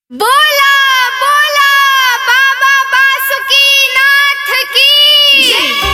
बोला बोला बाबा बासुकीनाथ की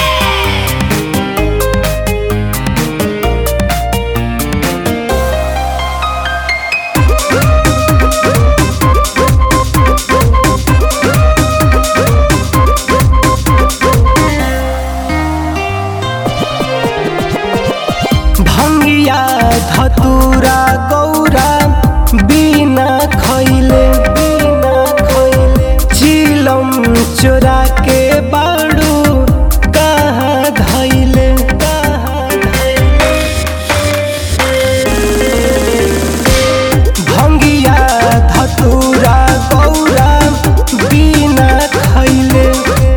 भंगिया धतूरा गौरा बिना खैले बिना खैले चिलम चोरा के बाड़ू कहाँ धैले कहाँ धैले भंगिया धतूरा गौरा बिना खैले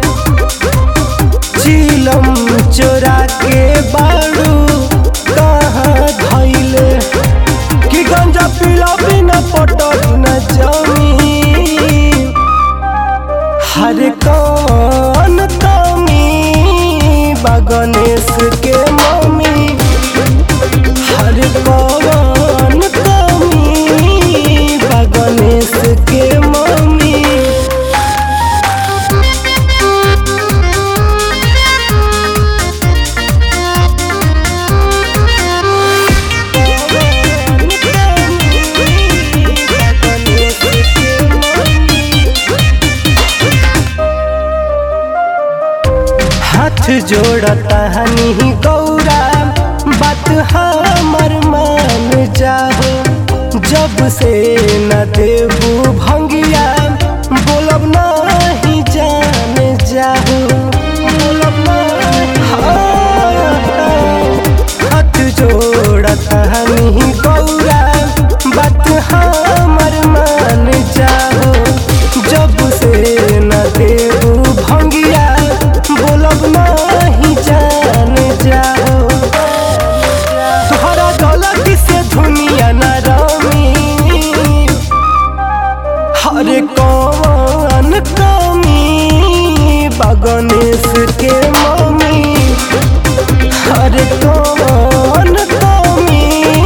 चिलम चोरा के बाड़ू कहाँ धैले कि गंजा पीला बिना पटल न जमी हर कौन तमी बगनेश के मम्मी हर कौन तमी बगनेश के मम्मी हाथ जोड़ता हनी गौरा बात हमर मान जाहो जब से न देबू भंगिया बोलब नहीं जान जाहो बोलब नहीं हाथ जोड़ता हनी गौरा बात हमर मान जाहो जब से न देबू भंगिया बोलब नहीं जान जाओ तोहरा गलती से दुनिया न रमी हर कौन कमी बगनेश के मम्मी हर कौन कमी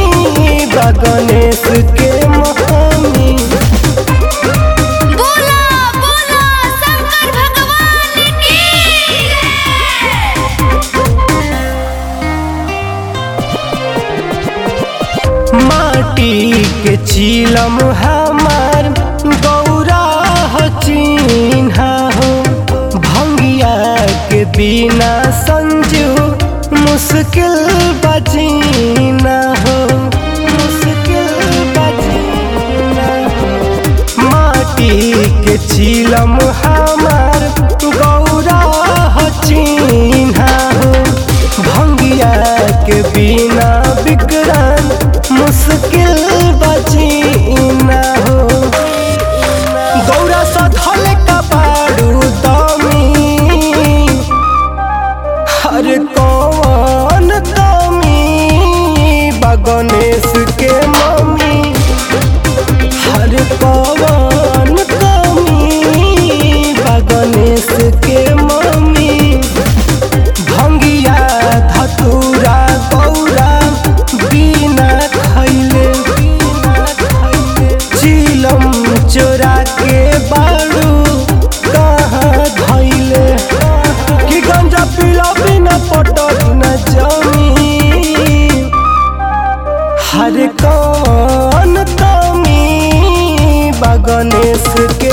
बगनेश के मम्मी बोला बोला शंकर भगवान की माटी के चीलम हमार गौरा हो चिन्हा हो भंगिया के बिना संजू मुश्किल बजीना हो मुश्किल बजीना हो माटी के चीलम हमार गौरा हो चिन्हा हो भंगिया के बिना बिकरान मुश्किल बजीना हो गौरा सधल का बारू दमी हर कौन दमी बगनेश के मम्मी हर कौन कमी बगनेश के मम्मी भंगिया धतूरा गौरा बिना खैले बिना खैले चिलम चोरा के बाड़ू कहाँ धैले कि गंजा पीला बिना पटल न जमी हर कौन तमी बगनेश के